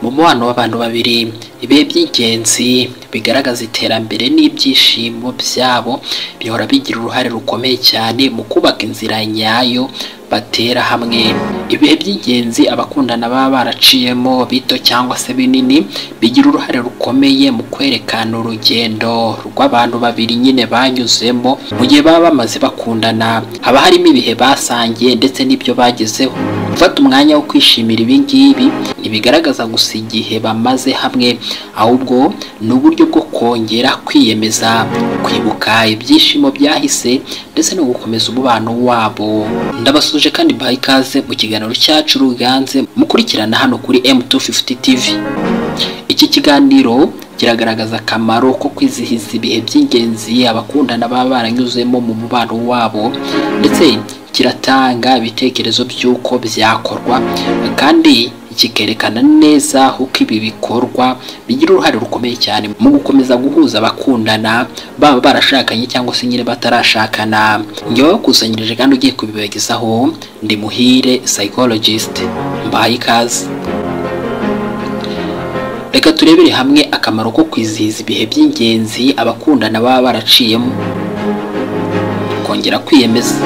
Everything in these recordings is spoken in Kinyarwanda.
mu mubano w'abantu babiri ibihe by'ingenzi bigaragaza iterambere n'ibyishimo byabo bihora bigira uruhare rukomeye cyane mu kubaka inzira nyayo batera hamwe ibihe by'ingenzi abakundana baba baraciyemo bito cyangwa se binini bigira uruhare rukomeye mu kwerekana urugendo rw'abantu babiri nyine banyuzemo mu gihe baba bamaze bakundana haba harimo ibihe basangiye ndetse n'ibyo bagezeho gufata umwanya wo kwishimira ibi ngibi ntibigaragaza gusa igihe bamaze hamwe ahubwo ni uburyo bwo kongera kwiyemeza kwibuka ibyishimo byahise ndetse no gukomeza umubano wabo ndabasuje kandi baha ikaze mu kiganiro cyacu ruganze mukurikirana hano kuri M250 TV iki kiganiro kiragaragaza akamaro ko kwizihiza ibihe by'ingenzi abakundana baba baranyuzemo mu mubano wabo ndetse kiratanga ibitekerezo by'uko byakorwa kandi kikerekana neza uko ibi bikorwa bigira uruhare rukomeye cyane mu gukomeza guhuza abakundana baba barashakanye cyangwa se nyine batarashakana ngewe wakusanyirije kandi ugiye kubibagezaho ndi muhire psychologist mbaye ikaze reka turebere hamwe akamaro ko kwizihiza ibihe by'ingenzi abakundana baba baraciyemo kongera kwiyemeza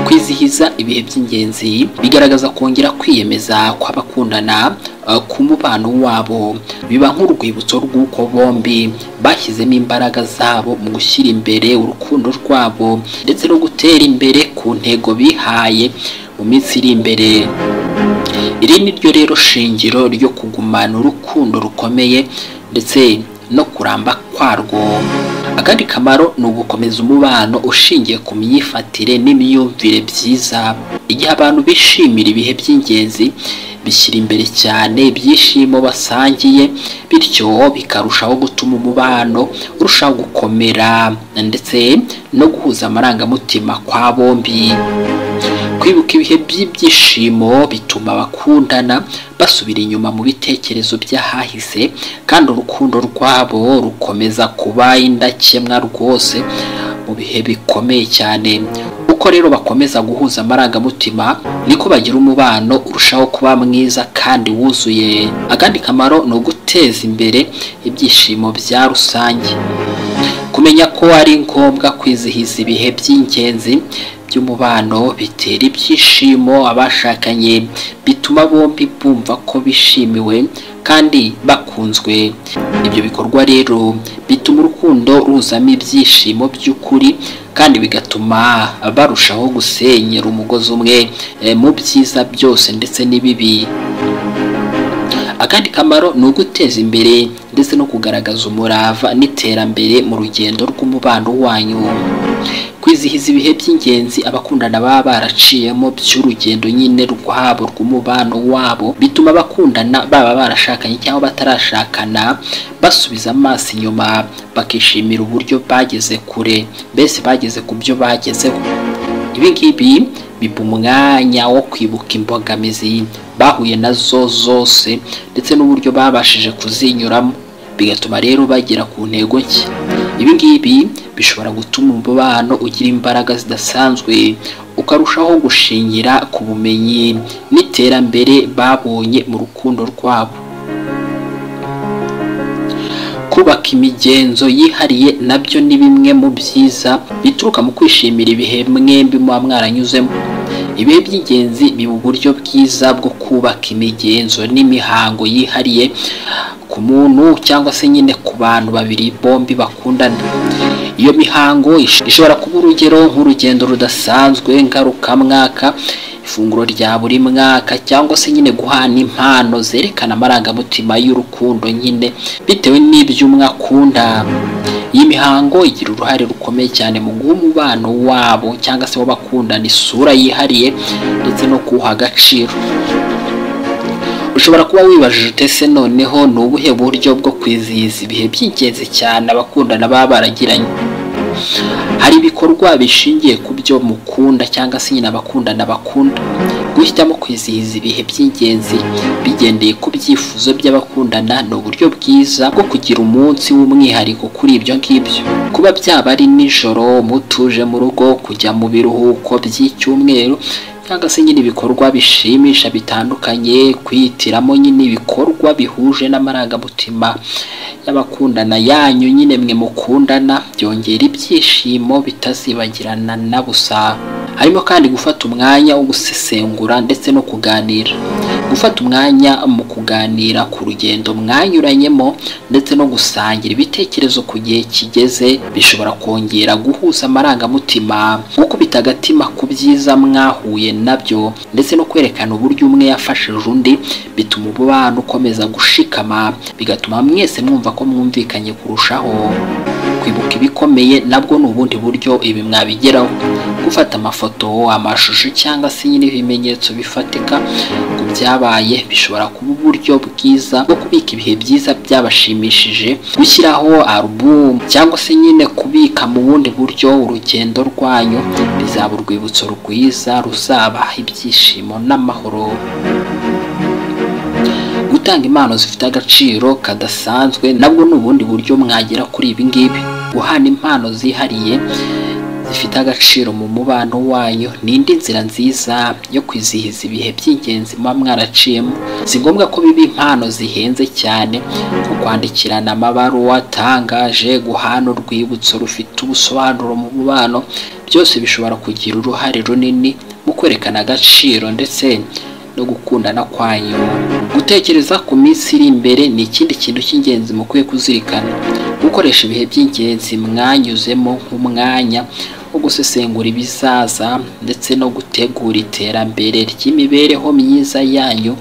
kwizihiza ibihe by'ingenzi bigaragaza kongera kwiyemeza kw'abakundana uh, ku mubano wabo biba nk'urwibutso rw'uko bombi bashyizemo imbaraga zabo mu gushyira imbere urukundo rwabo ndetse no gutera imbere ku ntego bihaye mu minsi iri imbere iri ni ryo rero shingiro ryo kugumana urukundo rukomeye ndetse no kuramba kwarwo akandi kamaro ni ugukomeza umubano ushingiye ku myifatire n'imyumvire byiza igihe abantu bishimira ibihe by'ingenzi bishyira imbere cyane ibyishimo basangiye bityo bikarushaho gutuma umubano urushaho gukomera ndetse no guhuza amarangamutima kwa bombi kwibuka ibihe by'ibyishimo bituma abakundana basubira inyuma mu bitekerezo by'ahahise kandi urukundo rwabo rukomeza kuba indakemwa rwose mu bihe bikomeye cyane uko rero bakomeza guhuza amarangamutima niko bagira umubano urushaho kuba mwiza kandi wuzuye akandi kamaro ni uguteza imbere ibyishimo bya rusange kumenya ko ari ngombwa kwizihiza ibihe by'ingenzi by'umubano bitera ibyishimo abashakanye bituma bombi bumva ko bishimiwe kandi bakunzwe ibyo bikorwa rero bituma urukundo ruzamo ibyishimo by'ukuri kandi bigatuma barushaho gusenyera umugozi umwe mu byiza byose ndetse n'ibibi akandi kamaro ni uguteza imbere ndetse no kugaragaza umurava n'iterambere mu rugendo rw'umubano wanyu kwizihiza ibihe by'ingenzi abakundana baba baraciyemo by'urugendo nyine rwabo rw'umubano wabo bituma abakundana baba barashakanye cyangwa batarashakana basubiza amaso inyuma bakishimira uburyo bageze kure mbese bageze ku byo bagezeho ibi ngibi biba umwanya wo kwibuka imbogamizi bahuye nazo zose ndetse n'uburyo babashije kuzinyuramo bigatuma rero bagera ku ntego nshya ibi ngibi bishobora gutuma umubano ugira imbaraga zidasanzwe ukarushaho gushingira ku bumenyi n'iterambere babonye mu rukundo rwabo kubaka imigenzo yihariye nabyo ni bimwe mu byiza bituruka mu kwishimira ibihe mwembi muba mwaranyuzemo ibihe by'ingenzi biba uburyo bwiza bwo kubaka imigenzo n'imihango yihariye ku muntu cyangwa se nyine ku bantu babiri bombi bakundana iyo mihango ishobora kuba urugero nk'urugendo rudasanzwe ngarukamwaka ifunguro rya buri mwaka cyangwa se nyine guhana impano zerekana amarangamutima y'urukundo nyine bitewe n'ibyo umwe akunda iyi mihango igira uruhare rukomeye cyane mu guha umubano wabo cyangwa se w'abakundana isura yihariye ndetse no kuwuha agaciro ushobora kuba wibajije utese noneho ni ubuhe buryo bwo kwizihiza ibihe by'ingenzi cyane abakundana baba baragiranye hari ibikorwa bishingiye ku byo mukunda cyangwa se nyine abakundana bakunda guhitamo kwizihiza ibihe by'ingenzi bigendeye ku byifuzo by'abakundana ni uburyo bwiza bwo kugira umunsi w'umwihariko kuri ibyo ngibyo kuba byaba ari nijoro mutuje mu rugo kujya mu biruhuko by'icyumweru cyangwa se nyine ibikorwa bishimisha bitandukanye kwihitiramo nyine ibikorwa bihuje n'amarangamutima y'abakundana yanyu nyine mwe mukundana byongera ibyishimo bitazibagirana na busa harimo kandi gufata umwanya wo gusesengura ndetse no kuganira gufata umwanya mu kuganira ku rugendo mwanyuranyemo ndetse no gusangira ibitekerezo ku gihe kigeze bishobora kongera guhuza amarangamutima gukubita agatima ku byiza mwahuye nabyo ndetse no kwerekana uburyo umwe yafashije undi bituma umubano ukomeza gushikama bigatuma mwese mwumva ko mwumvikanye kurushaho kwibuka ibikomeye nabwo ni ubundi buryo ibi mwabigeraho gufata amafoto amashusho cyangwa se nyine ibimenyetso bifatika ku byabaye bishobora kuba uburyo bwiza bwo kubika ibihe byiza byabashimishije gushyiraho alubumu cyangwa se nyine kubika mu bundi buryo urugendo rwanyu bizaba urwibutso rwiza ruzaba ibyishimo n'amahoro gutanga impano zifite agaciro kadasanzwe nabwo ni ubundi buryo mwagera kuri ibi ngibi guhana impano zihariye zifite agaciro mu mubano wanyu ni indi nzira nziza yo kwizihiza ibihe by'ingenzi muba mwaraciyemo si ngombwa ko biba impano zihenze cyane nko kwandikirana amabaruwa atangaje guhana urwibutso rufite ubusobanuro mu mubano byose bishobora kugira uruhare runini mu kwerekana agaciro ndetse no gukundana kwanyu gutekereza ku minsi iri imbere ni ikindi kintu cy'ingenzi mukwiye kuzirikana gukoresha ibihe by'ingenzi mwanyuzemo nk'umwanya wo gusesengura ibizaza ndetse no gutegura iterambere ry'imibereho myiza yanyu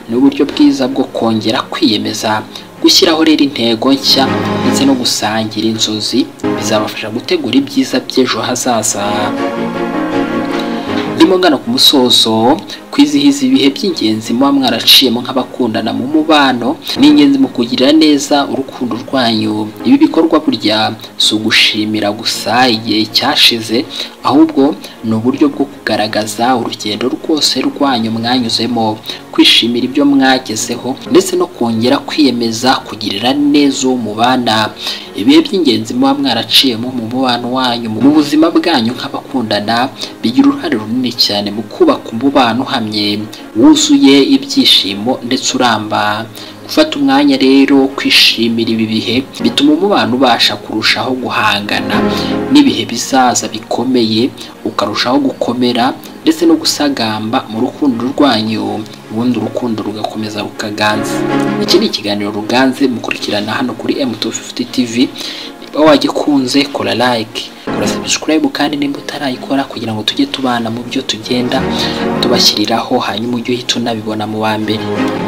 ni uburyo bwiza bwo kongera kwiyemeza gushyiraho rero intego nshya ndetse no gusangira inzozi bizabafasha gutegura ibyiza by'ejo hazaza ndimo ngana ku musozo kwizihiza ibihe by'ingenzi muba mwaraciyemo nk'abakundana mu mubano ni ingenzi mu kugirira neza urukundo rwanyu ibi bikorwa burya si ugushimira gusa igihe cyashize ahubwo ni uburyo bwo kugaragaza urugendo rwose rwanyu mwanyuzemo kwishimira ibyo mwagezeho ndetse no kongera kwiyemeza kugirira neza uwo mubana ibihe by'ingenzi muba mwaraciyemo mu mubano wanyu mu buzima bwanyu nk'abakundana bigira uruhare runini cyane mu kubaka umubano uhamye wuzuye ibyishimo ndetse uramba gufata umwanya rero wo kwishimira ibi bihe bituma umubano ubasha kurushaho guhangana n'ibihe bizaza bikomeye ukarushaho gukomera ndetse no gusagamba mu rukundo rwanyu ubundi urukundo rugakomeza rukaganza iki ni ikiganiro ruganze mukurikirana hano kuri M250 TV niba wagikunze kora like kora subscribe kandi nimba utarayikora kugira ngo tujye tubana mu byo tugenda tubashyiriraho hanyuma ujye uhita unabibona mu wa mbere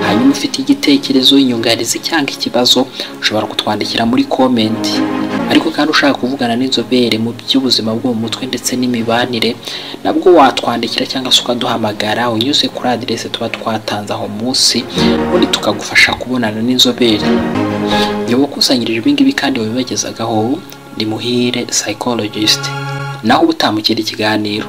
hanyuma ufite igitekerezo inyunganizi cyangwa ikibazo ushobora kutwandikira muri comment ariko kandi ushaka kuvugana n'inzobere mu by'ubuzima bwo mu mutwe ndetse n'imibanire nabwo watwandikira cyangwa se ukaduhamagara unyuze kuri aderese tuba twatanze aho munsi ubundi tukagufasha kubonana n'inzobere nyoba ukusanyirije ibingibi kandi wabibagezagaho ni muhire psychologist naho uba utamukira ikiganiro